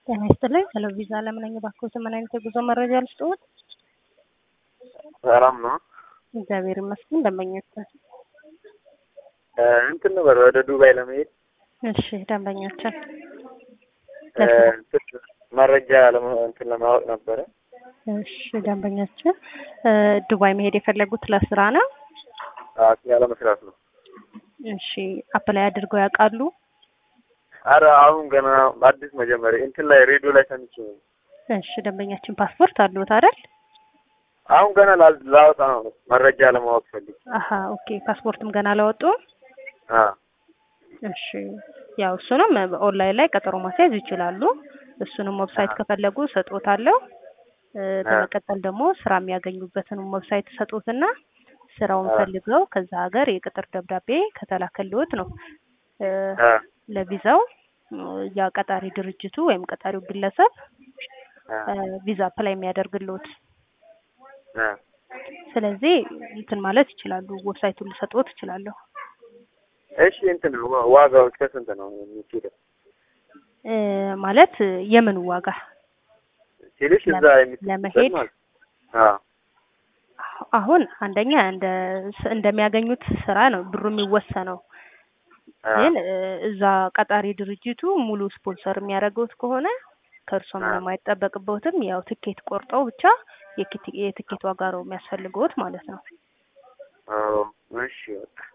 ጤና ይስጥልኝ። ሄሎ ቪዛ ለምን ነኝ? እባክዎት ምን አይነት የጉዞ መረጃ ልስጥዎት? ሰላም ነው። እግዚአብሔር ይመስገን። ደንበኛችን እንትን ነበር ወደ ዱባይ ለመሄድ እሺ፣ ደንበኛችን እንትን መረጃ ለማ- እንትን ለማወቅ ነበረ። እሺ፣ ደንበኛችን ዱባይ መሄድ የፈለጉት ለስራ ነው? ያለ መስራት ነው። እሺ፣ አፕላይ አድርገው ያውቃሉ? አረ አሁን ገና አዲስ መጀመሪያ እንትን ላይ ሬዲዮ ላይ ሰምቼ ነው። እሺ፣ ደንበኛችን ፓስፖርት አለዎት አይደል? አሁን ገና ላ- ላወጣ ነው መረጃ ለማወቅ ፈልግ። አሀ ኦኬ። ፓስፖርትም ገና አላወጡ? አ እሺ ያው እሱንም ኦንላይን ላይ ቀጠሮ ማስያዝ ይችላሉ። እሱንም ዌብሳይት ከፈለጉ ሰጦታለሁ። በመቀጠል ደግሞ ስራ የሚያገኙበትን ዌብሳይት ሰጡትና ስራውን አ ፈልገው ከዛ ሀገር የቅጥር ደብዳቤ ከተላከልዎት ነው እ አ ለቪዛው ያ ቀጣሪ ድርጅቱ ወይም ቀጣሪው ግለሰብ አ እ ቪዛ አፕላይ የሚያደርግልዎት። አ ስለዚህ እንትን ማለት ይችላሉ። ዌብሳይቱን ልሰጥዎት እችላለሁ። እሺ እንትን ዋ- ዋጋው እስከ ስንት ነው የሚችለው? እ ማለት የምን ዋጋ ሲልሽ እዛ ለም- የሚችልበት ለመሄድ ማለት አ አሁን አንደኛ እንደ እንደሚያገኙት ስራ ነው ብሩ የሚወሰነው። አ ግን እ እዛ ቀጣሪ ድርጅቱ ሙሉ ስፖንሰር የሚያደርገውት ከሆነ ከእርሶ አ ምንም አይጠበቅበትም። ያው ትኬት ቆርጠው ብቻ የኪት- የትኬት ዋጋ ነው የሚያስፈልገውት ማለት ነው። አዎ እሺ በቃ